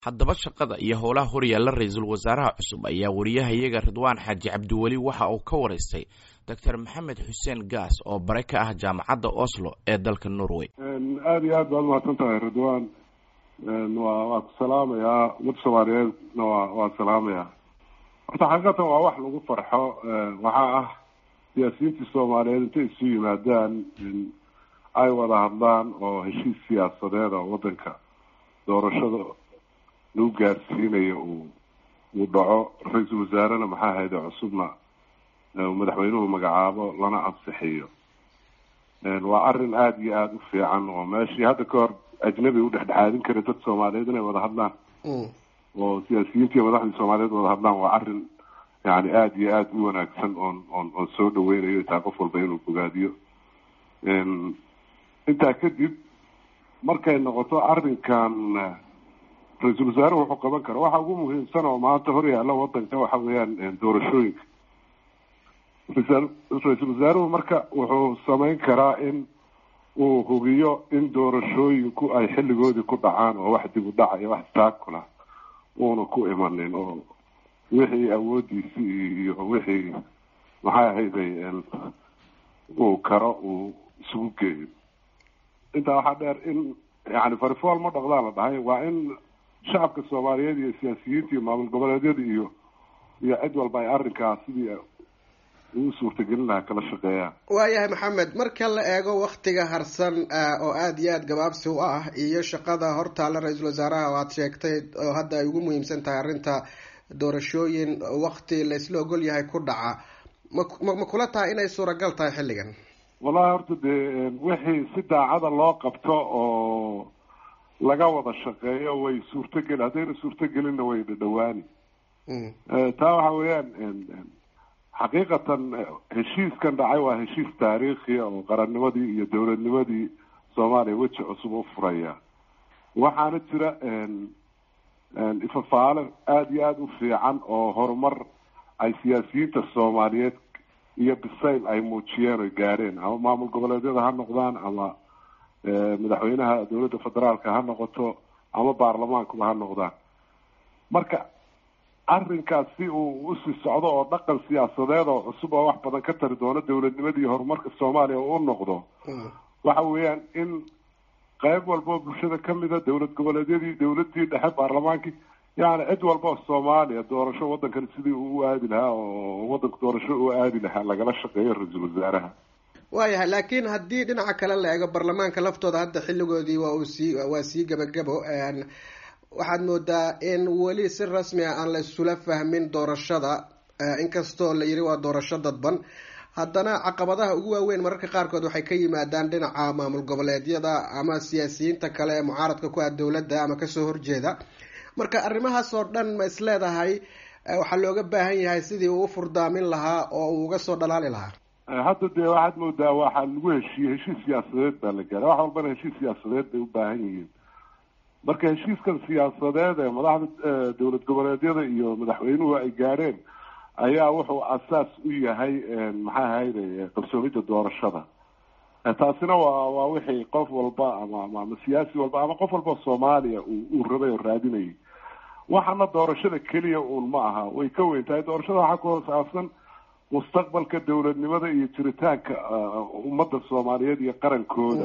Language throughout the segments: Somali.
haddaba shaqada iyo howlaha horyaalla ra-iisul wasaaraha cusub ayaa wariyahayaga ridwaan xaaji cabdiweli waxa uu ka waraystay doctor maxamed xuseen gaas oo bare ka ah jaamacadda oslo ee dalka norway aada iyo aad baad umahadsan tahay ridwaan wa waa ku salaamayaa ummadda soomaaliyeedna wa waa salaamayaa horta xaqiiqatan waa wax lagu farxo waxaa ah siyaasiyiintii soomaaliyeed intay isu yimaadaan ay wada hadlaan oo heshiis siyaasadeed oo wadanka doorashada lagu gaarsiinayo uu uu dhaco ra-iisul wasaarena maxaa hayde cusubna madaxweynuhu magacaabo lana ansixiyo waa arrin aada iyo aada u fiican oo meeshii hadda ka hor ajnabi u dhexdhexaadin kara dad soomaaliyeed inay wada hadlaan oo siyaasiyiintii madaxdii soomaaliyeed wada hadlaan waa arrin yani aada iyo aada u wanaagsan oon oon oon soo dhaweynayo taa qof walba inuu bogaadiyo intaa kadib markay noqoto arrinkan ra-iisul wasaare wuxuu qaban kara waxa ugu muhiimsan oo maanta hor yaalla wadanka waxa weeyaan doorashooyinka ra-iisul wasaaruhu marka wuxuu samayn karaa in uu hubiyo in doorashooyinku ay xilligoodii ku dhacaan oo wax dib u dhaca iyo wax taakula uuna ku imanin oo wixii awoodiisi iyo wixii maxay ahayday uu karo uu isugu geeyo intaa waxaa dheer in yani farifool ma dhaqdaan la dhahay waa in shacabka soomaaliyeed iyo siyaasiyiinta iyo maamul goboleedyada iyo iyo cid walba ay arrinkaas sidii uu suurtagelin lahaa kala shaqeeyaan waayahay maxamed marka la eego waktiga harsan oo aada iyo aada gabaabsi u ah iyo shaqada hortaalla ra-iisul wasaaraha oo aada sheegtay oo hadda ay ugu muhiimsan tahay arrinta doorashooyin wakti la isla ogol yahay ku dhaca ma ma kula tahay inay suuragal tahay xilligan wallahi horta dee wixii si daacada loo qabto oo laga wada shaqeeyo way suurtogeli haddayna suurtogelinna way dhadhawaani taa waxa weeyaan xaqiiqatan heshiiskan dhacay waa heshiis taariikhiya oo qarannimadii iyo dowladnimadii soomaaliya weji cusub u furaya waxaana jira ifafaale aada iyo aada u fiican oo horumar ay siyaasiyiinta soomaaliyeed iyo bisayl ay muujiyeen oy gaareen ama maamul goboleedyada ha noqdaan ama madaxweynaha dowladda federaalka ha noqoto ama baarlamaankuba ha noqdaan marka arrinkaas si uu usii socdo oo dhaqan siyaasadeed oo cusub oo wax badan ka tari doono dowladnimadii horumarka soomaaliya u noqdo waxa weeyaan in qayb walba oo bulshada kamida dowlad goboleedyadii dowladii dhexe baarlamaankii yani cid walba oo soomaaliya doorasho wadankan sidii uu u aadi lahaa oo wadanka doorasho u aadi lahaa lagala shaqeeyo ra-iisul wasaaraha waayahay laakiin haddii dhinaca kale la eego baarlamaanka laftooda hadda xilligoodii waa uu sii waa sii gabagabo waxaad moodaa in weli si rasmi ah aan la isula fahmin doorashada inkastoo la yiri waa doorasho dadban haddana caqabadaha ugu waaweyn mararka qaarkood waxay ka yimaadaan dhinaca maamul goboleedyada ama siyaasiyiinta kale ee mucaaradka ku ah dowladda ama kasoo horjeeda marka arrimahaas oo dhan ma is leedahay waxaa looga baahan yahay sidii uu u furdaamin lahaa oo uu uga soo dhalaali lahaa hadda dee waxaad moodaa waxaa lagu heshiiyey heshiis siyaasadeed baa la gaara wax walbana heshiis siyaasadeed bay u baahan yihiin marka heshiiskan siyaasadeed ee madaxda dowlad goboleedyada iyo madaxweynuhu ay gaareen ayaa wuxuu asaas u yahay maxaa ahayde qabsoomidda doorashada taasina waa waa wixii qof walba ama ama siyaasi walba ama qof walba soomaaliya uu rabay oo raadinayay waxaana doorashada keliya uun ma aha way ka weyn tahay doorashada waxaa ku hoosaabsan mustaqbalka dowladnimada iyo jiritaanka ummadda soomaaliyeed iyo qarankooda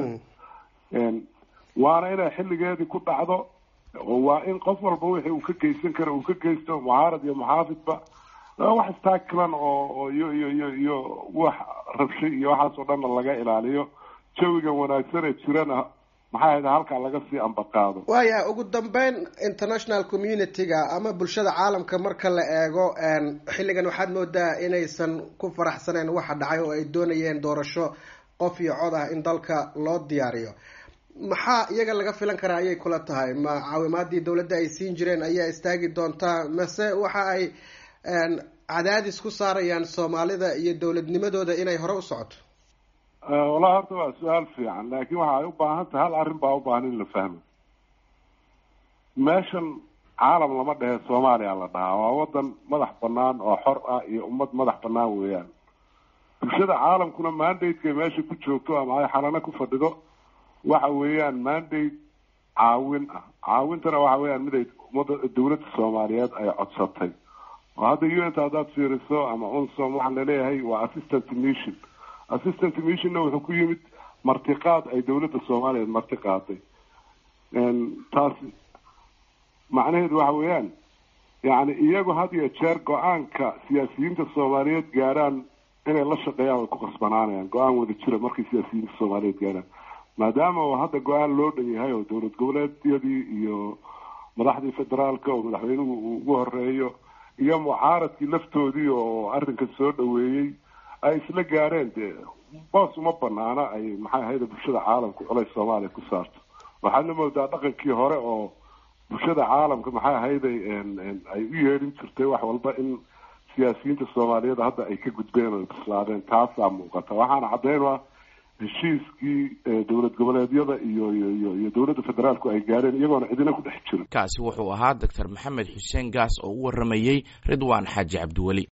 waana inay xilligeedii ku dhacdo waa in qof walba wixii uu ka geysan karo uu ka geysto mucaarad iyo muxaafidba wax istaakilan oo iyo iyo iyo iyo wax rabshay iyo waxaas oo dhanna laga ilaaliyo jawigan wanaagsan ee jirana maxaa hayda halkaa laga sii ambaqaado waaya ugu dambeyn international community-ga ama bulshada caalamka marka la eego xilligan waxaad moodaa inaysan ku faraxsaneyn waxa dhacay oo ay doonayeen doorasho qof iyo cod ah in dalka loo diyaariyo maxaa iyaga laga filan karaa ayay kula tahay ma caawimaadii dowladda ay siin jireen ayaa istaagi doontaa mase waxa ay cadaadis ku saarayaan soomaalida iyo dowladnimadooda inay hore u socoto wallahi horta waa su-aal fiican laakiin waxa ay u baahan tahay hal arrin baa u baahan in la fahmo meeshan caalam lama dhehe soomaaliya la dhahaa waa wadan madax banaan oo xor ah iyo ummad madax banaan weeyaan bulshada caalamkuna mandate-kay meesha ku joogto ama ay xalano ku fadhido waxa weeyaan mandate caawin ah caawintana waxa weeyaan mid ay ummadda dawladda soomaaliyeed ay codsatay oo hadda u n ta haddaad fiiriso ama unsom waxaa laleeyahay waa assistant mission assistant missionna wuxuu ku yimid martiqaad ay dawladda soomaaliyeed marti qaaday taasi macnaheedu waxa weeyaan yani iyagu had iyo jeer go-aanka siyaasiyiinta soomaaliyeed gaaraan inay la shaqeeyaan way ku qasbanaanayaan go-aan wada jira markay siyaasiyiinta soomaaliyeed gaaraan maadaama oo hadda go-aan loo dhan yahay oo dowlad goboleedyadii iyo madaxdii federaalka oo madaxweynuhu uu ugu horeeyo iyo mucaaradkii laftoodii oo arrinkan soo dhaweeyey ay isla gaareen dee boos uma banaana ay maxay ahayda bulshada caalamka culays soomaaliya ku saarto waxaadna moodaa dhaqankii hore oo bulshada caalamka maxay ahayday ay u yeedhin jirtay wax walba in siyaasiyiinta soomaaliyeed hadda ay ka gudbeen oo bislaadeen taasaa muuqata waxaana caddeyn ah heshiiskii dowlad goboleedyada iyo iyo iyo dowladda federaalku ay gaareen iyagoona cidina ku dhex jirin kaasi wuxuu ahaa doctor maxamed xuseen gaas oo u waramayey ridwaan xaaji cabdiweli